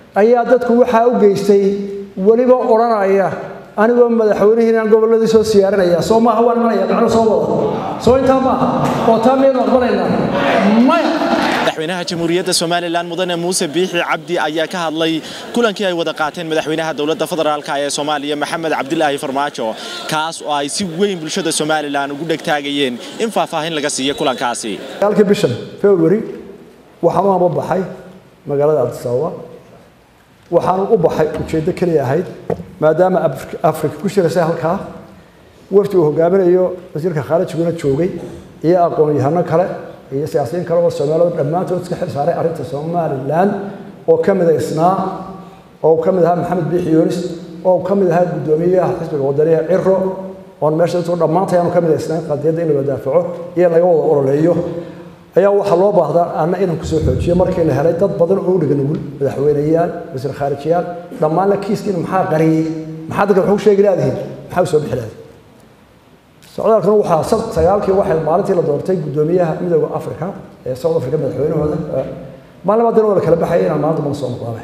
ayaa dadku waxaa u geystay weliba odhanaya anigoo madaxweynihii inaan gobolladii soo siyaarinaya soo maaha waan imanaya macno soo wada soo intaa maaha oo taa miyaynu aqbalaynaa maya madaxweynaha jamhuuriyadda somalilan mudane muuse biixi cabdi ayaa ka hadlay kulankii ay wada qaateen madaxweynaha dowladda federaalka ee soomaaliya maxamed cabdilaahi farmaajo kaas oo ay si weyn bulshada somalilan ugu dhegtaagayeen in faahfaahin laga siiyo kulankaasi dagaalkii bishan february waxaan u hamba baxay magaalada cabdisababa waxaan u baxay ujeeddo keliya ahayd maadaama afrika ku shiraysay halkaa wafdi uu hogaaminayo wasiirka khaarijiguna joogay iyo aqoon-yahano kale iyo siyaasiyiin kale oo soomaalida dhammaantood iska xil saaray arrinta somalilan oo ka mid isnaa oo ka mid ahaa maxamed biixi yunis oo ka mid ahaa guddoomiyaha xisbiga wadaniga ciro oon meesha dadku dhammaantayaanu ka mid isnaan qadiyadda in la wadaafaco iyo laga wada ololeeyo ayaa waxaa loo baahdaa anna inaan kusoo xoojiyo markii la helay dad badan oo u dhiga nugul madaxweyneyaal wasiir khaarijiyaal dhammaan la kiiskiina maxaa qariyey maxaa dadka waxu sheegi laadihiin maxaa u soo bixi laadihin socdaalkuna waxaa sagaalkii waxay maalintii la doortay guddoomiyaha midooda africa ee south africa madaxweynahooda maalin baadina waa la kala baxaya inaan maalinta mana soo noqdaanay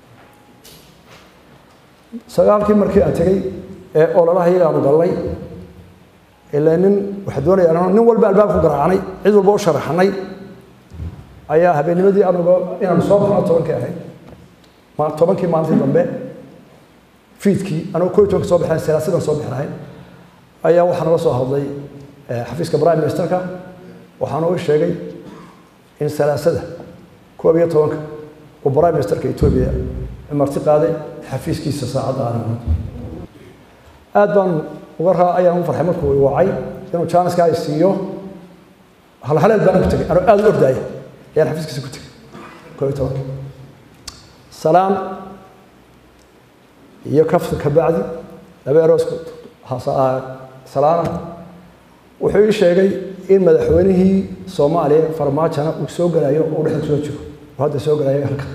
sagaalkii markii aan tegey ee ololaha iyagaanu gallay ilaa nin waxa doonaya nin walba albaab ku garaacnay cid walba u sharaxnay ayaa habeennimadii anuga inaanu soo baxno tobankii ahayd tobankii maalintii dambe fiidkii anugu koo iyo tobanka soo baxeen siyaasidan soo bixi lahayn ayaa waxaa nala soo hadlay xafiiska prime ministerka waxaana u sheegay in salaasada koob iyo tobanka uu prime ministerka etoobiya marti qaaday xafiiskiisa saacadda aanimood aad baan uga raa ayaan u farxay markuu wacay inuu jaaniska ay siiyo halhaleel baan ku tegay anoo aad u ordaaya ayaan xafiiskiisa ku tegay koob iyo tobanka salaam iyo kafta kabacdi laba eroosku salaana wuxuu ii sheegay in madaxweynihii soomaaliya farmaajona uu soo galayo oo dhexda kusoo jiro uu hadda soo galayo halka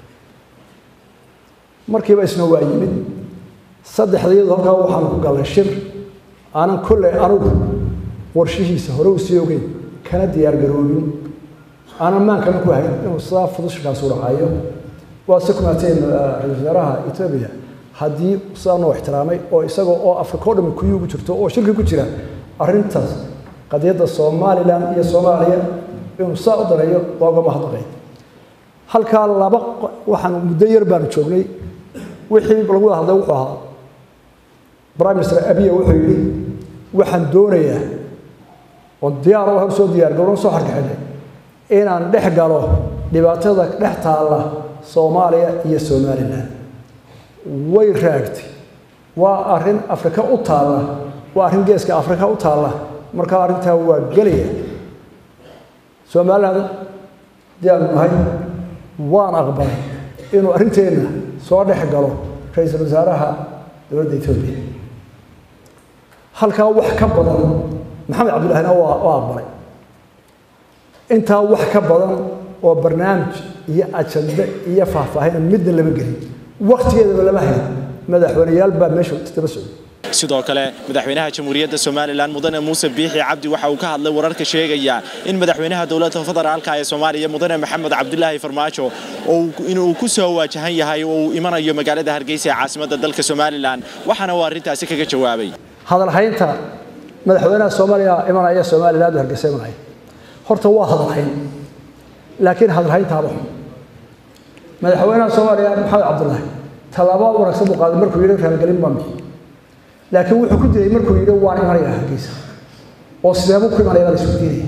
markiiba isna waa yimid saddexda iyadoo halkaa waxaanu ku gallay shir aanan kolley anugu warshihiisa hore u sii ogeyn kana diyaar garoobin aanan maankana ku hayn inuu sidaa fudud shirkaas u dhacayo waa se kumaateen ra-iisul wasaaraha etoobiya haddii sidaa noo ixtiraamay oo isagoo oo afrika o dhami kuyuugu jirto oo shirki ku jira arrintaas qadiyadda somalilan iyo soomaaliya inuu saa u dareeyo waa uga mahadnaqay halkaa laba waxaan muddo yar baanu joognay wixii lagu wada hadlay wuxuu ahaa prime minister abiya wuxuu yidhi waxaan doonayaa oon diyaar u soo diyaar garowna soo xarkaxinay inaan dhex galo dhibaatada dhex taalla soomaaliya iyo somalilan way raagtay waa arrin afrika u taalla waa arrin geeska afrika u taalla markaa arrintaa waa gelaya somaliland diyaanu nahay waan aqbalay inuu arrinteenna soo dhex galo ra-iisul wasaaraha dowladda etoobiya halkaa wax ka badan maxamed cabdullahina waa aqbalay intaa wax ka badan oo barnaamij iyo ajande iyo faahfaahina midna lama gelin waktigeedaba lama hayn madaxweyneyaal baa meesha daba socday sidoo kale madaxweynaha jamhuuriyadda somalilan mudane muuse biixi cabdi waxa uu ka hadlay wararka sheegaya in madaxweynaha dowladda federaalka ee soomaaliya mudane maxamed cabdilaahi farmaajo inuu ku soo waajahan yahay oo uu imanayo magaalada hargeysa ee caasimadda dalka somalilan waxaana uu arrintaasi kaga jawaabay hadalhaynta madaxweynaha soomaaliya imanaya somaliland oo hargeysa imanaya horta waa hadalhayn laakiin hadalhayntaaba xun madaxweynaha soomaaliya maxamed cabdullaahi tallaabo wanaagsan buu qaaday markuu yidhi raalgelin baan bixi laakiin wuxuu ku dilay markuu yidhi waan imanaya hargeysa oo sideebuu ku imanaya baa la isku diinaya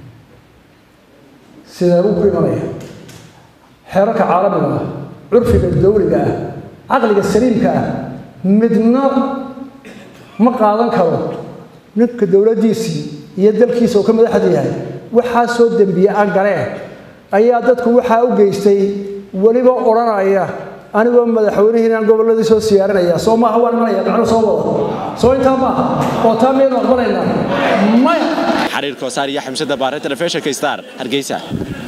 sideebuu ku imanaya xeerarka caalamiga ah curfiga dawliga ah caqliga saliimka ah midna ma qaadan karo ninka dowladdiisii iyo dalkiisa uu ka madaxda yahay waxaa soo dembiye aan galeen ayaa dadku waxaa u geystay weliba odhanaya anigoo madaxweynihii inaan gobolladii soo siyaarinaya soo maaha waan imanaya macno soo wada soo intaa maaha oo taa miyaynu aqbalaynaa maya xariir koosaar iyo xamsada baare telefishinka star hargeysa